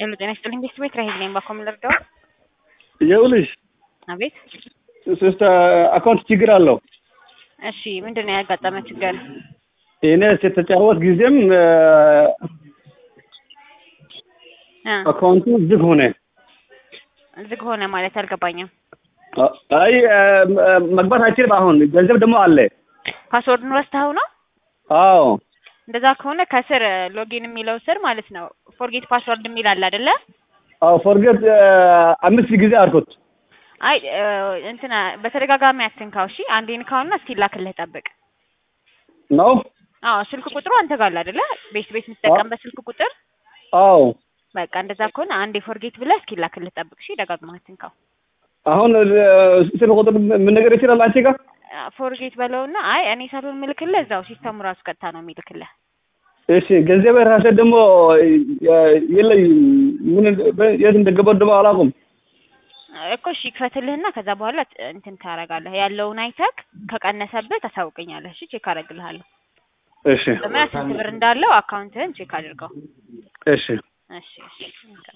ሄሎ ጤና ይስጥልኝ ቤት ቤት ራሄል ነኝ። ባኮ ምን ልርዳው? ይኸውልሽ አቤት። ሶስት አካውንት ችግር አለው። እሺ ምንድን ነው ያጋጠመ ችግር? እኔ ስትጫወት ጊዜም እ አካውንቱ ዝግ ሆነ። ዝግ ሆነ ማለት አልገባኝም። አይ መግባት አይችልም። አሁን ገንዘብ ደግሞ አለ። ፓስወርድን ረስተኸው ነው? አዎ እንደዛ ከሆነ ከስር ሎጊን የሚለው ስር ማለት ነው ፎርጌት ፓስወርድ የሚል አለ አይደለ? አዎ ፎርጌት አምስት ጊዜ አልኩት። አይ እንትና በተደጋጋሚ አትንካው። እሺ አንዴ ንካውና እስኪ ላክልህ ጠብቅ። ነው አዎ ስልክ ቁጥሩ አንተ ጋር አለ አይደለ? ቤት ቤት የምትጠቀምበት ስልክ ቁጥር አዎ በቃ እንደዛ ከሆነ አንዴ ፎርጌት ብለህ እስኪ ላክልህ ጠብቅ። እሺ ደጋግመህ አትንካው። አሁን ስልክ ቁጥር ምን ነገር ይችላል አንቺ ጋር ፎርጌት በለውና አይ እኔ ሳልሆን ምልክልህ እዛው ሲስተሙ ራሱ ቀጥታ ነው የሚልክልህ። እሺ ገንዘብ ራሴ ደግሞ የለኝ ምን የት እንደገባው ደግሞ አላውቅም። እኮ እሺ ክፈትልህና ከዛ በኋላ እንትን ታደርጋለህ። ያለውን አይተክ ከቀነሰብህ ታሳውቀኛለህ። እሺ ቼክ አደርግልሃለሁ። እሺ በምን ስንት ብር እንዳለው አካውንትህን ቼክ አድርገው። እሺ እሺ እሺ